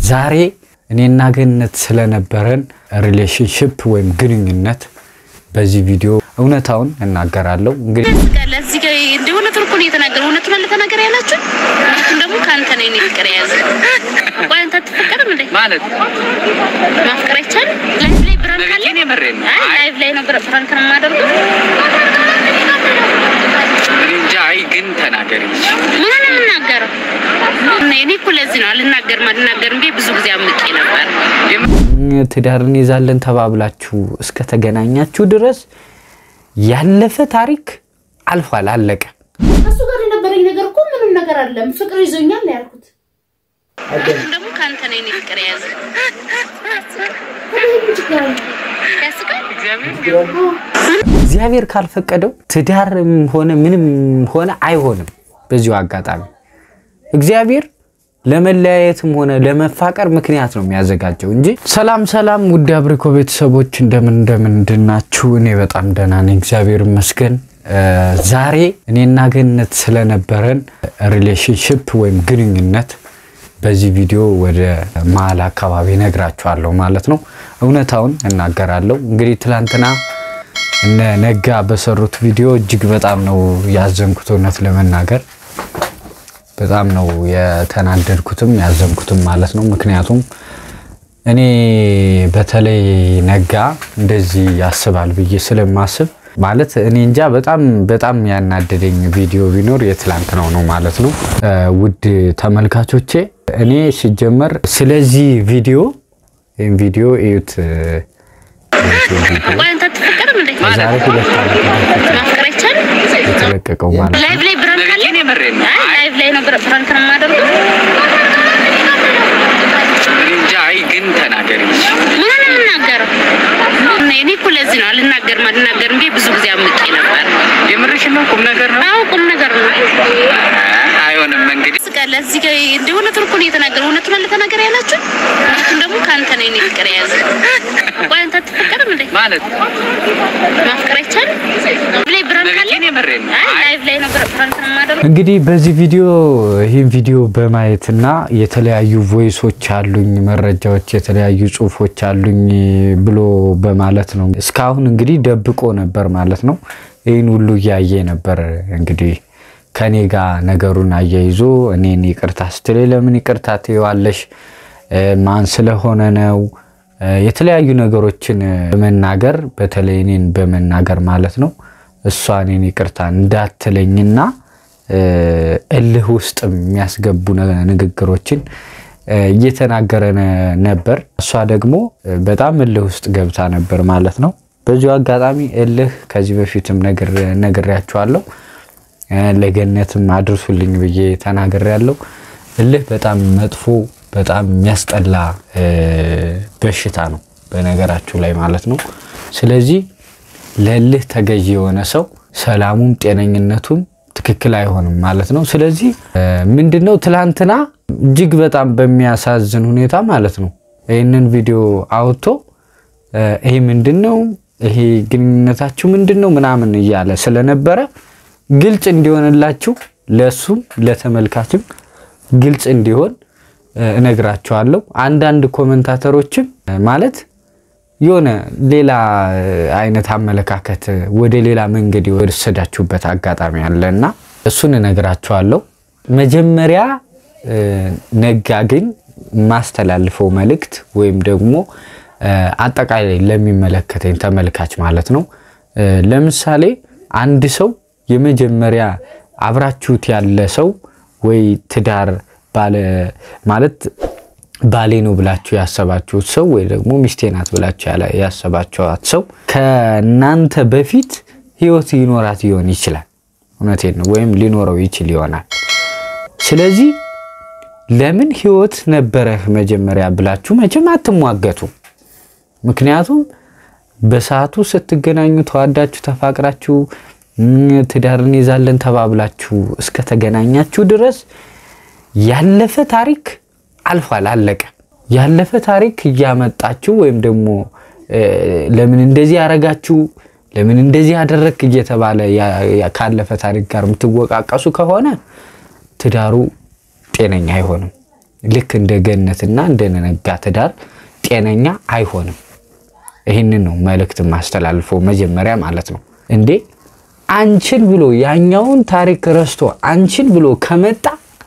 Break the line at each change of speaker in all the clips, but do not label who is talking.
ዛሬ እኔና ገነት ስለነበረን ሪሌሽንሽፕ ወይም ግንኙነት በዚህ ቪዲዮ እውነታውን እናገራለሁ። እንግዲህ
ያስቃል። እዚህ ጋር እንደ እውነቱን እኮ ነው የተናገረው። እውነቱን አለ ተናገር ያላችሁ እውነቱን ደግሞ ከአንተ ነው የኔ ፍቅር የያዘ ቆይ አንተ አትፈቀርም እንዴ
ማለት
ማፍቀር አይቻልም። ላይቭ ላይ ብራንክ አለ።
እኔ የምሬን ነው።
አይ ላይቭ ላይ ነው ብራ- ብራንክ ነው የማደርገው።
እኔ እንጃ። አይ ግን ተናገሪ።
ምን ነው የምናገረው? እኔ እኮ ለዚህ ነው አልናገርም አልናገርም ብዬ ብዙ ጊዜ አምቄ ነበር።
ትዳር እንይዛለን ተባብላችሁ እስከተገናኛችሁ ድረስ ያለፈ ታሪክ አልፏል፣ አለቀ።
ከሱ ጋር የነበረኝ ነገር እኮ ምንም ነገር አለም ፍቅር ይዞኛል ነው ያልኩት።
እውነቱን ደግሞ ከአንተ ነው የኔ ፍቅር የያዘ
ምን ችግር አለ?
ያስቃል።
እግዚአብሔር ካልፈቀደው ትዳርም ሆነ ምንም ሆነ አይሆንም። በዚሁ አጋጣሚ እግዚአብሔር ለመለያየትም ሆነ ለመፋቀር ምክንያት ነው የሚያዘጋጀው እንጂ። ሰላም ሰላም፣ ውድ አብሪኮ ቤተሰቦች እንደምን እንደምን እንድናችሁ? እኔ በጣም ደህና ነኝ፣ እግዚአብሔር ይመስገን። ዛሬ እኔና ገነት ስለነበረን ሪሌሽንሽፕ ወይም ግንኙነት በዚህ ቪዲዮ ወደ መሀል አካባቢ ነግራችኋለሁ ማለት ነው። እውነታውን እናገራለሁ። እንግዲህ ትላንትና እነ ነጋ በሰሩት ቪዲዮ እጅግ በጣም ነው ያዘንኩት። እውነት ለመናገር በጣም ነው የተናደድኩትም ያዘንኩትም ማለት ነው። ምክንያቱም እኔ በተለይ ነጋ እንደዚህ ያስባል ብዬ ስለማስብ ማለት እኔ እንጃ በጣም በጣም ያናደደኝ ቪዲዮ ቢኖር የትላንት ነው ነው ማለት ነው። ውድ ተመልካቾቼ እኔ ሲጀመር ስለዚህ ቪዲዮ ይህም ቪዲዮ እዩት።
ቆይ አንተ አትፈቀርም እንዴ
ዛሬ ሁለት ዓመት በፊት
ማፍቀር አይቻልም።
የተለቀቀው ማለት ነው።
ላይቭ ላይ ብራንክ አለ።
እኔ የምሬን ነው።
አይ ላይቭ ላይ ነው ብራ- ብራንክ ነው የማደርገው።
እኔ እንጃ። አይ ግን ተናገሪ።
ምን ነው የምናገረው? እኔ እኮ ለዚህ ነው አልናገርም አልናገርም ብዬ ብዙ ጊዜ አምቄ ነበር።
የምርሽን ነው? ቁም ነገር ነው?
አዎ ቁም ነገር ነው።
አይሆንም እንግዲህ
ያስቃል። እዚህ ጋር እንደ እውነቱን እኮ ነው የተናገረው። እውነቱን አለ ተናገር ያላችሁ እውነቱን ደግሞ ከአንተ ነው የኔ ፍቅር የያዘ ቆይ አንተ አትፈቀርም እንዴ
ማለት
ማፍቀር አይቻልም። ላይቭ ላይ ብራንክ አለ።
እኔ የምሬን ነው።
አይ ላይቭ ላይ ነው ብራ- ብራንክ ነው የማደርገው።
እንግዲህ በዚህ ቪዲዮ ይህን ቪዲዮ በማየትና የተለያዩ ቮይሶች አሉኝ፣ መረጃዎች፣ የተለያዩ ጽሁፎች አሉኝ ብሎ በማለት ነው እስካሁን እንግዲህ ደብቆ ነበር ማለት ነው። ይህን ሁሉ እያየ ነበር እንግዲህ ከኔ ጋር ነገሩን አያይዞ እኔን ይቅርታ ስትል ለምን ይቅርታ ትይዋለሽ? ማን ስለሆነ ነው? የተለያዩ ነገሮችን በመናገር በተለይ እኔን በመናገር ማለት ነው እሷ እኔን ይቅርታ እንዳትለኝና እልህ ውስጥ የሚያስገቡ ነ- ንግግሮችን እየተናገረ ነ- ነበር። እሷ ደግሞ በጣም እልህ ውስጥ ገብታ ነበር ማለት ነው። በዚሁ አጋጣሚ እልህ ከዚህ በፊትም ነግር- ነግሬያችኋለሁ። ለገነትም አድርሱልኝ ብዬ ተናግሬያለሁ። እልህ በጣም መጥፎ በጣም የሚያስጠላ እ፣ በሽታ ነው በነገራችሁ ላይ ማለት ነው። ስለዚህ ለእልህ ተገዢ የሆነ ሰው ሰላሙም ጤነኝነቱም ትክክል አይሆንም ማለት ነው። ስለዚህ እ፣ ምንድነው ትላንትና እጅግ በጣም በሚያሳዝን ሁኔታ ማለት ነው ይህንን ቪዲዮ አውጥቶ እ፣ ይሄ ምንድን ነው ይሄ ግንኙነታችሁ ምንድን ነው ምናምን እያለ ስለነበረ ግልጽ እንዲሆንላችሁ ለእሱም ለተመልካችም ግልጽ እንዲሆን እ፣ እነግራችኋለሁ። አንዳንድ ኮመንታተሮችም እ፣ ማለት የሆነ ሌላ እ፣ አይነት አመለካከት እ፣ ወደ ሌላ መንገድ የወሰዳችሁበት አጋጣሚ አለ እና እሱን እነግራችኋለሁ። መጀመሪያ እ፣ ነጋ ግን ማስተላልፈው መልእክት ወይም ደግሞ እ፣ አጠቃላይ ለሚመለከተኝ ተመልካች ማለት ነው እ፣ ለምሳሌ አንድ ሰው የመጀመሪያ አብራችሁት ያለ ሰው ወይ ትዳር ባለ ማለት ባሌ ነው ብላችሁ ያሰባችሁት ሰው ወይ ደግሞ ሚስቴ ናት ብላችሁ ያላ- ያሰባችኋት ሰው ከእናንተ በፊት ህይወት ይኖራት ሊሆን ይችላል። እውነቴን ነው። ወይም ሊኖረው ይችል ይሆናል። ስለዚህ ለምን ህይወት ነበረህ መጀመሪያ ብላችሁ መቼም አትሟገቱ። ምክንያቱም በሰዓቱ ስትገናኙ ተዋዳችሁ ተፋቅራችሁ እም፣ ትዳር እንይዛለን ተባብላችሁ እስከተገናኛችሁ ድረስ ያለፈ ታሪክ አልፏል፣ አለቀ። ያለፈ ታሪክ እያመጣችሁ ወይም ደግሞ እ፣ ለምን እንደዚህ ያረጋችሁ ለምን እንደዚህ ያደረግክ እየተባለ ያ- ያ- ካለፈ ታሪክ ጋር የምትወቃቀሱ ከሆነ ትዳሩ ጤነኛ አይሆንም። ልክ እንደ ገነትና እንደ ነጋ ትዳር ጤነኛ አይሆንም። ይህንን ነው መልእክት ማስተላልፈው መጀመሪያ ማለት ነው። እንዴ አንቺን ብሎ ያኛውን ታሪክ ረስቶ አንቺን ብሎ ከመጣ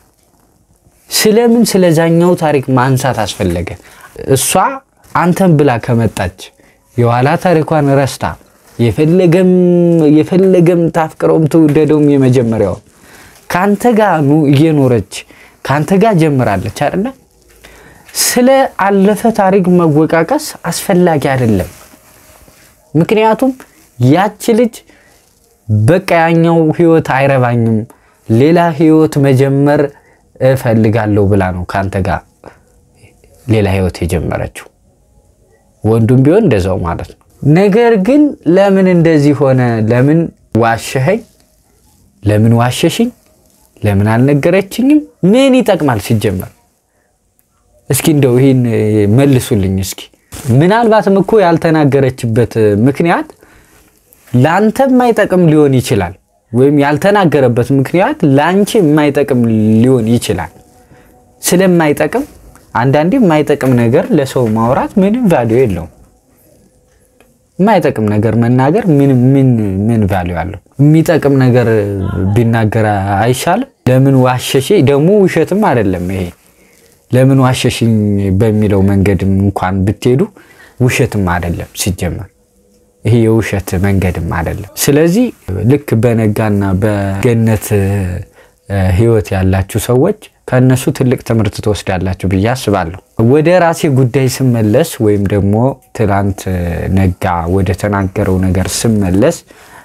ስለምን ስለዛኛው ታሪክ ማንሳት አስፈለገ? እሷ አንተን ብላ ከመጣች የኋላ ታሪኳን ረስታ የፈለገም የፈለገም ታፍቅረውም ትውደደውም የመጀመሪያው ከአንተ ጋር እየኖረች ከአንተ ጋር ጀምራለች አይደለ? ስለ አለፈ ታሪክ መወቃቀስ አስፈላጊ አይደለም። ምክንያቱም ያች ልጅ በቃ ያኛው ህይወት አይረባኝም፣ ሌላ ህይወት መጀመር እፈልጋለሁ ብላ ነው ከአንተ ጋር ሌላ ህይወት የጀመረችው። ወንዱም ቢሆን እንደዛው ማለት ነው። ነገር ግን ለምን እንደዚህ ሆነ? ለምን ዋሸኸኝ? ለምን ዋሸሽኝ? ለምን አልነገረችኝም? ምን ይጠቅማል ሲጀመር? እስኪ እንደው ይህን መልሱልኝ እስኪ። ምናልባትም እኮ ያልተናገረችበት ምክንያት ለአንተ የማይጠቅም ሊሆን ይችላል፣ ወይም ያልተናገረበት ምክንያት ለአንቺ የማይጠቅም ሊሆን ይችላል። ስለማይጠቅም አንዳንዴ የማይጠቅም ነገር ለሰው ማውራት ምንም ቫሊዮ የለውም። የማይጠቅም ነገር መናገር ምን ምን ምን ቫሊዮ አለው? የሚጠቅም ነገር ቢናገር አይሻልም? ለምን ዋሸሽ? ደግሞ ውሸትም አይደለም ይሄ። ለምን ዋሸሽኝ በሚለው መንገድም እንኳን ብትሄዱ ውሸትም አይደለም ሲጀመር ይሄ የውሸት መንገድም አይደለም። ስለዚህ ልክ በነጋና በገነት ህይወት ያላችሁ ሰዎች ከእነሱ ትልቅ ትምህርት ትወስዳላችሁ ብዬ አስባለሁ። ወደ ራሴ ጉዳይ ስመለስ ወይም ደግሞ ትናንት ነጋ ወደ ተናገረው ነገር ስመለስ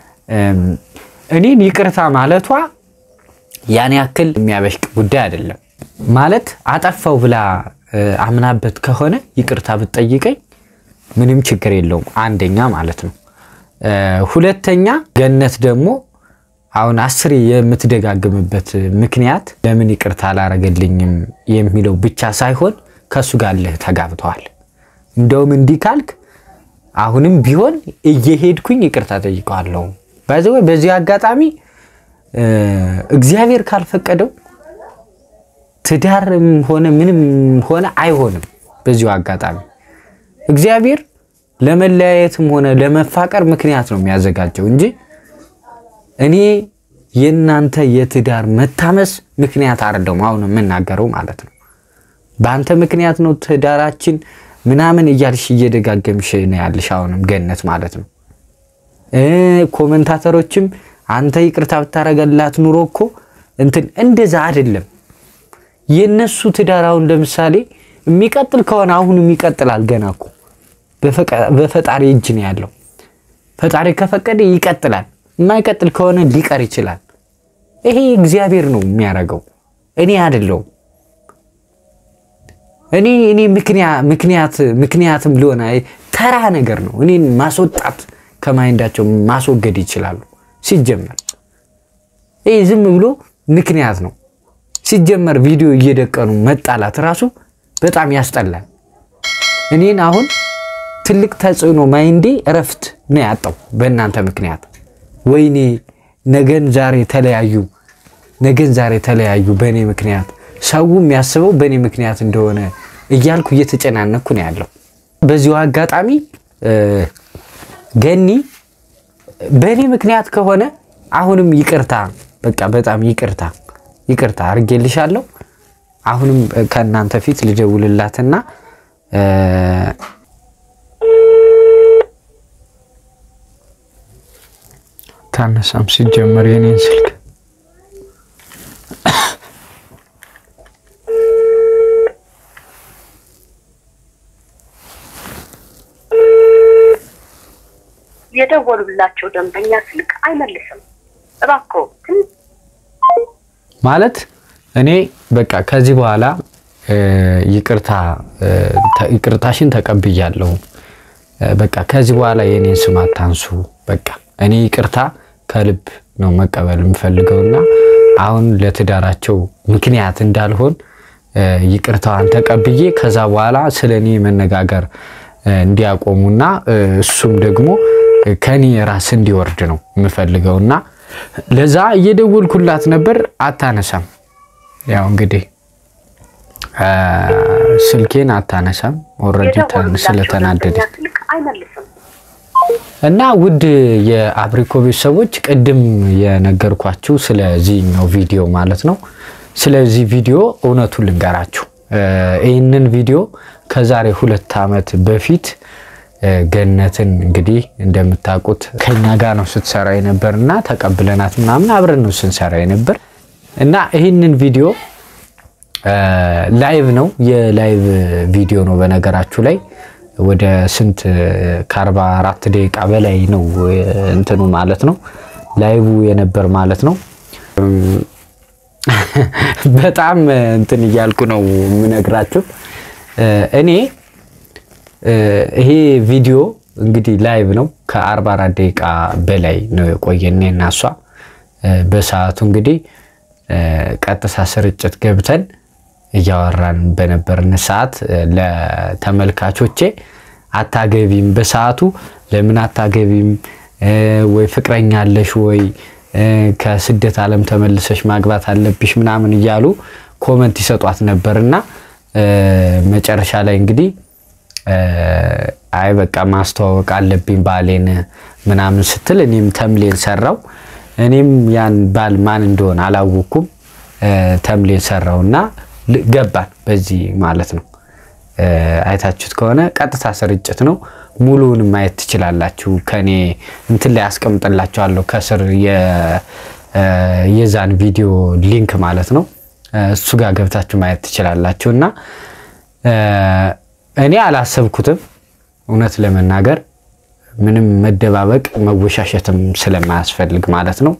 እኔን ይቅርታ ማለቷ ያን ያክል የሚያበሽቅ ጉዳይ አይደለም። ማለት አጠፋው ብላ አምናበት ከሆነ ይቅርታ ብትጠይቀኝ ምንም ችግር የለውም። አንደኛ ማለት ነው። ሁለተኛ ገነት ደግሞ አሁን አስሬ የምትደጋግምበት ምክንያት ለምን ይቅርታ አላረገልኝም የሚለው ብቻ ሳይሆን ከእሱ ጋር ልህ ተጋብተዋል። እንደውም እንዲህ ካልክ አሁንም ቢሆን እየሄድኩኝ ይቅርታ ጠይቀዋለሁ። በዚህ በዚህ አጋጣሚ እግዚአብሔር ካልፈቀደው ትዳርም ሆነ ምንም ሆነ አይሆንም። በዚሁ አጋጣሚ እግዚአብሔር ለመለያየትም ሆነ ለመፋቀር ምክንያት ነው የሚያዘጋጀው እንጂ እኔ የእናንተ የትዳር መታመስ ምክንያት አይደለም። አሁን የምናገረው ማለት ነው። በአንተ ምክንያት ነው ትዳራችን ምናምን እያልሽ እየደጋገምሽ ነው ያልሽ። አሁንም ገነት ማለት ነው። ኮመንታተሮችም አንተ ይቅርታ ብታረገላት ኑሮ እኮ እንትን እንደዛ አይደለም። የነሱ ትዳር አሁን ለምሳሌ የሚቀጥል ከሆነ አሁንም ይቀጥላል። ገና እኮ በፈጣሪ እጅ ነው ያለው። ፈጣሪ ከፈቀደ ይቀጥላል። የማይቀጥል ከሆነ ሊቀር ይችላል። ይሄ እግዚአብሔር ነው የሚያደርገው፣ እኔ አይደለሁም። እኔ እኔ ምክንያት ምክንያትም ሊሆን ተራ ነገር ነው። እኔን ማስወጣት ከማይንዳቸው ማስወገድ ይችላሉ። ሲጀመር ይህ ዝም ብሎ ምክንያት ነው። ሲጀመር ቪዲዮ እየደቀኑ መጣላት ራሱ በጣም ያስጠላል። እኔን አሁን ትልቅ ተጽዕኖ ማይንዴ እረፍት ነው ያጣው በእናንተ ምክንያት። ወይኔ ነገን ዛሬ ተለያዩ፣ ነገን ዛሬ ተለያዩ በእኔ ምክንያት፣ ሰው የሚያስበው በእኔ ምክንያት እንደሆነ እያልኩ እየተጨናነኩ ነው ያለው። በዚሁ አጋጣሚ ገኒ በእኔ ምክንያት ከሆነ አሁንም ይቅርታ፣ በቃ በጣም ይቅርታ ይቅርታ አድርጌልሻለሁ። አሁንም ከእናንተ ፊት ልደውልላትና ታነሳም ሲጀመር የኔን ስልክ
የደወሉላቸው ደንበኛ ስልክ አይመልስም። እባክዎ
ማለት እኔ በቃ ከዚህ በኋላ ይቅርታ ይቅርታሽን ተቀብያለሁ። በቃ ከዚህ በኋላ የኔን ስም አታንሱ። በቃ እኔ ይቅርታ ከልብ ነው መቀበል የምፈልገውና አሁን ለትዳራቸው ምክንያት እንዳልሆን ይቅርታዋን ተቀብዬ ከዛ በኋላ ስለ እኔ መነጋገር እንዲያቆሙና እሱም ደግሞ ከኔ ራስ እንዲወርድ ነው የምፈልገውና ለዛ እየደወልኩላት ነበር፣ አታነሳም። ያው እንግዲህ አ፣ ስልኬን አታነሳም ኦልሬዲ
የደወሉላቸው
ስለተናደደ
ደንበኛ ስልክ አይመልስም።
እና ውድ የአብሪኮ ቤተሰቦች ቅድም የነገርኳችሁ ስለዚህኛው ቪዲዮ ማለት ነው። ስለዚህ ቪዲዮ እውነቱን ልንገራችሁ። እ፣ ይህንን ቪዲዮ ከዛሬ ሁለት ዓመት በፊት እ፣ ገነትን እንግዲህ እንደምታውቁት ከኛ ጋር ነው ስትሰራ የነበር እና ተቀብለናት ምናምን አብረን ነው ስንሰራ የነበር እና ይህንን ቪዲዮ ላይቭ ነው የላይቭ ቪዲዮ ነው። በነገራችሁ ላይ ወደ ስንት ከአርባ አራት ደቂቃ በላይ ነው እንትኑ ማለት ነው ላይቭ የነበር ማለት ነው። በጣም እንትን እያልኩ ነው የምነግራችሁ እኔ ይሄ ቪዲዮ እንግዲህ ላይቭ ነው ከአርባ አራት ደቂቃ በላይ ነው የቆየን እና እሷ በሰዓቱ እንግዲህ ቀጥታ ስርጭት ገብተን እያወራን በነበርን ሰዓት ለተመልካቾቼ አታገቢም፣ በሰዓቱ ለምን አታገቢም ወይ ፍቅረኛ አለሽ ወይ ከስደት ዓለም ተመልሰሽ ማግባት አለብሽ ምናምን እያሉ ኮመንት ይሰጧት ነበርና መጨረሻ ላይ እንግዲህ አይ በቃ ማስተዋወቅ አለብኝ ባሌን ምናምን ስትል እኔም ተምሌን ሰራው። እኔም ያን ባል ማን እንደሆነ አላወኩም። ተምሌን ሰራውና ገባን በዚህ ማለት ነው። አይታችሁት ከሆነ ቀጥታ ስርጭት ነው። ሙሉውን ማየት ትችላላችሁ። ከኔ እንትን ላይ አስቀምጥላችኋለሁ ከስር የዛን ቪዲዮ ሊንክ ማለት ነው። እሱ ጋር ገብታችሁ ማየት ትችላላችሁ። እና እኔ አላሰብኩትም እውነት ለመናገር ምንም መደባበቅ መወሻሸትም ስለማያስፈልግ ማለት ነው።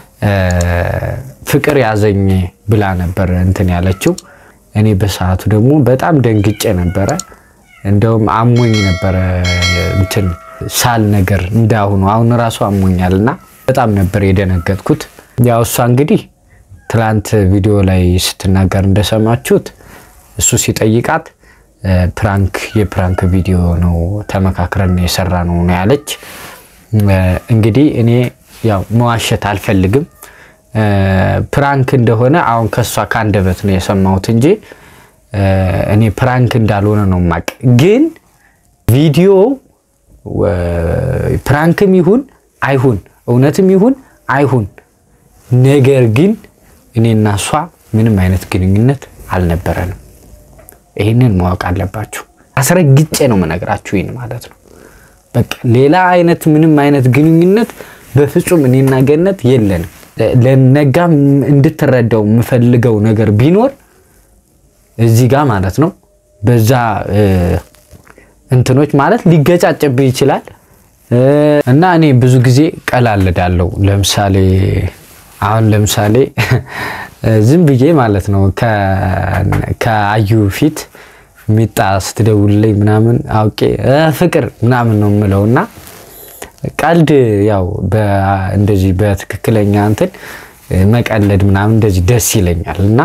ፍቅር ያዘኝ ብላ ነበር እንትን ያለችው። እኔ በሰዓቱ ደግሞ በጣም ደንግጬ ነበረ። እንደውም አሞኝ ነበረ እንትን ሳል ነገር እንዳሁኑ አሁን ራሱ አሞኛል እና በጣም ነበር የደነገጥኩት። ያው እሷ እንግዲህ ትላንት ቪዲዮ ላይ ስትናገር እንደሰማችሁት እሱ ሲጠይቃት ፕራንክ የፕራንክ ቪዲዮ ነው ተመካክረን የሰራ ነው ነው ያለች። እንግዲህ እኔ ያው መዋሸት አልፈልግም። ፕራንክ እንደሆነ አሁን ከሷ ከአንደበት ነው የሰማሁት እንጂ እኔ ፕራንክ እንዳልሆነ ነው ማቅ። ግን ቪዲዮ ፕራንክም ይሁን አይሁን እውነትም ይሁን አይሁን፣ ነገር ግን እኔና እሷ ምንም አይነት ግንኙነት አልነበረንም። ይህንን ማወቅ አለባችሁ። አስረግጬ ነው መነግራችሁ ይህን ማለት ነው። በቃ ሌላ አይነት ምንም አይነት ግንኙነት በፍጹም እኔና ገነት የለንም። ለነጋም እንድትረዳው የምፈልገው ነገር ቢኖር እዚህ ጋር ማለት ነው በዛ እንትኖች ማለት ሊገጫጭብህ ይችላል እና እኔ ብዙ ጊዜ ቀላልዳለሁ። ለምሳሌ አሁን ለምሳሌ ዝም ብዬ ማለት ነው ከአዩ ፊት ሚጣ ስትደውልልኝ ምናምን አውቄ ፍቅር ምናምን ነው የምለው እና ቀልድ ያው እንደዚህ በትክክለኛ እንትን መቀለድ ምናምን እንደዚህ ደስ ይለኛል እና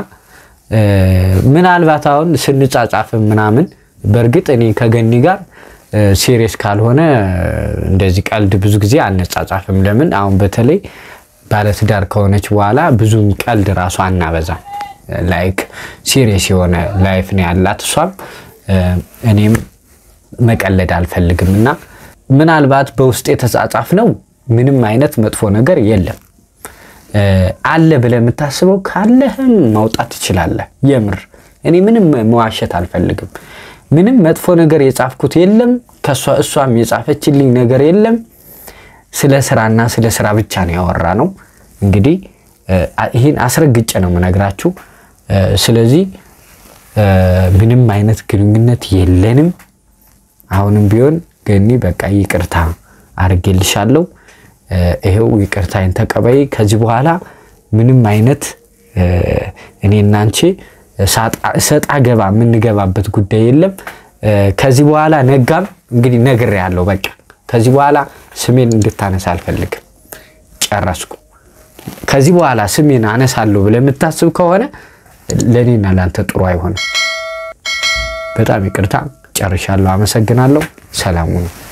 ምናልባት አሁን ስንጻጻፍም ምናምን በእርግጥ እኔ ከገኒ ጋር ሲሪየስ ካልሆነ እንደዚህ ቀልድ ብዙ ጊዜ አነጻጻፍም። ለምን አሁን በተለይ ባለትዳር ከሆነች በኋላ ብዙም ቀልድ ራሱ አናበዛም። ላይክ ሲሪየስ የሆነ ላይፍ ነው ያላት እሷም እኔም መቀለድ አልፈልግም እና ምናልባት በውስጥ የተጻጻፍ ነው ምንም አይነት መጥፎ ነገር የለም። አለ ብለህ የምታስበው ካለህም ማውጣት ትችላለህ። የምር እኔ ምንም መዋሸት አልፈልግም። ምንም መጥፎ ነገር የጻፍኩት የለም። ከእሷ እሷም የጻፈችልኝ ነገር የለም። ስለ ስራና ስለ ስራ ብቻ ነው ያወራ ነው። እንግዲህ ይህን አስረግጬ ነው የምነግራችሁ። ስለዚህ ምንም አይነት ግንኙነት የለንም። አሁንም ቢሆን ገኒ በቃ ይቅርታ አድርጌልሻለሁ። ይሄው ይቅርታዬን ተቀበይ። ከዚህ በኋላ ምንም አይነት እኔና አንቺ ሰጣ ገባ የምንገባበት ጉዳይ የለም። ከዚህ በኋላ ነጋም እንግዲህ ነግሬያለሁ። በቃ ከዚህ በኋላ ስሜን እንድታነሳ አልፈልግም። ጨረስኩ። ከዚህ በኋላ ስሜን አነሳለሁ ብለህ የምታስብ ከሆነ ለእኔና ለአንተ ጥሩ አይሆንም። በጣም ይቅርታ ጨርሻለሁ። አመሰግናለሁ። ሰላሙ ነው።